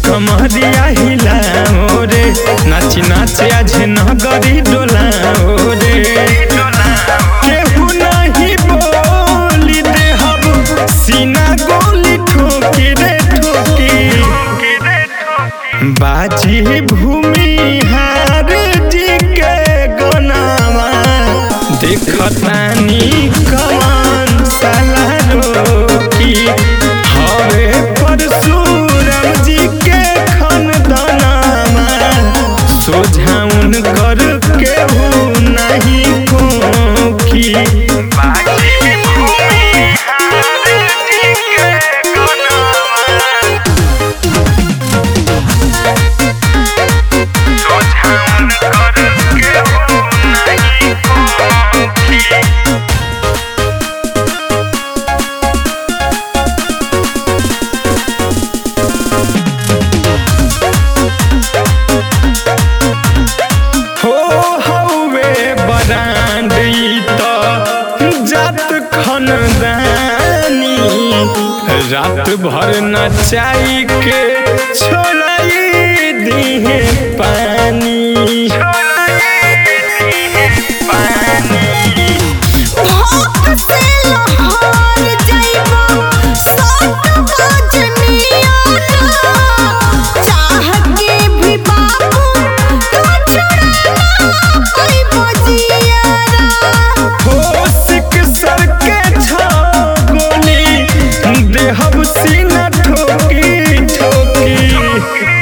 कमरिया हिलाओ रे नाची नाचे आज नगरी डोलाओ रे केहू नहीं बोली दे हब सीना गोली ठोकी रे ठोकी बाजी भूमि हार जी के गनावा देखतानी कमान साला रोकी हवे परशुराम जी के खनदनामा सोझाउन कर केहू नहीं खोखी बाजी भूमि हार जी के गनावा सोझाउन कर केहू नहीं खोखी हो हौवे बरांड ई त जात खनदानी रात भर नचाई के छोड़ाई दिहे पानी भोग से लहर जाइबो सोट बजनिया चाह के भी बाबू तू चुड़ाना कोई बजियारा होशिक सर के छा गोली देहब सीना ठोकी ठोकी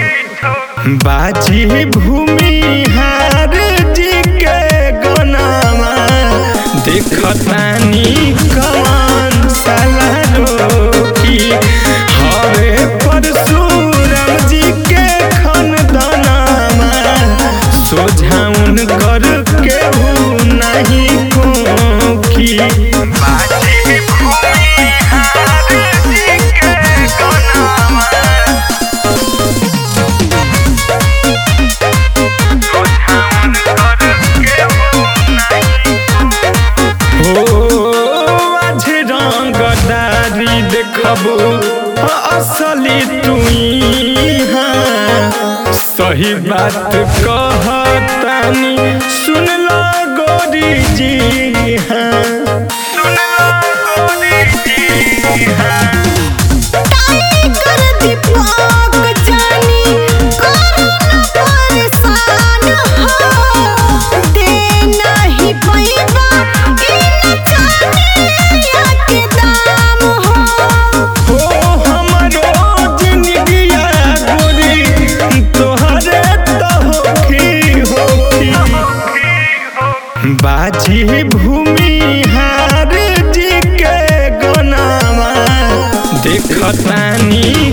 बाजी भूमि हार जी के गनामा देखतानी कमान साला रोकी हवे परशुराम जी के खनदनामा सोझाउन कर केहू नहीं खोखी बाजी भूमि हार जी के गनामा हो आज रंगदारी देखबो असली तुई हाँ सही बात कहतानी सुन लो गोरी जी हाँ सुन लो गोरी जी हाँ टाइगर दीपक जानी करो न परेशान हो दे नहीं पैबा इन जानिया के दाम हो हो हमरो जिंदगिया गोरी तोहरे तो होखी होखी बाजी भूमि हार जी के गनामा देखतानी